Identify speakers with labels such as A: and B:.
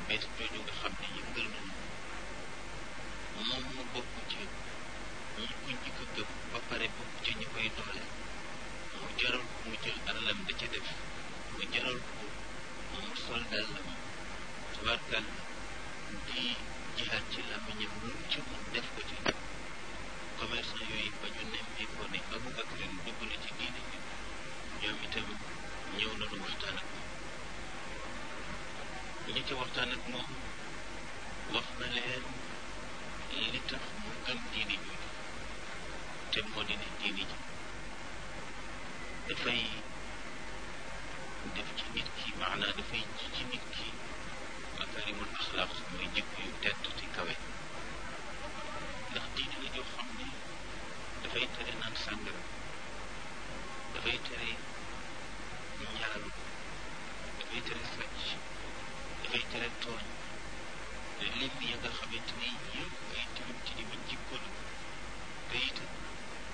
A: bees jooju nga xam ne yëngal nañu moom mu bokk ci ñi ko njëkk a gëm ba pare bokk ci ñi koy doole mu jaral ko mu jël alalam da ca def mu jaral ko mu sol dàllam tubaarkal di jihaat ci làmmiñam lu ci mun def ko ci commerçant yooyu ba ñu nemmee ko ne Aboubacar dugg na ci diine bi ñoom itam ñëw nañu waxtaan ak moom ñi ci waxtaan ak moom wax na leen li tax mu gëm diine jooju te moo di ne diine ji dafay def ci nit ki maanaa dafay ji ci nit ki makarimul axlaaq mooy jikko yu tedd te kawe ndax diine la joo xam ne dafay tere naan sàngara dafay tere ñaalu dafay tere sàcc dafay tere tooñ lim ya nga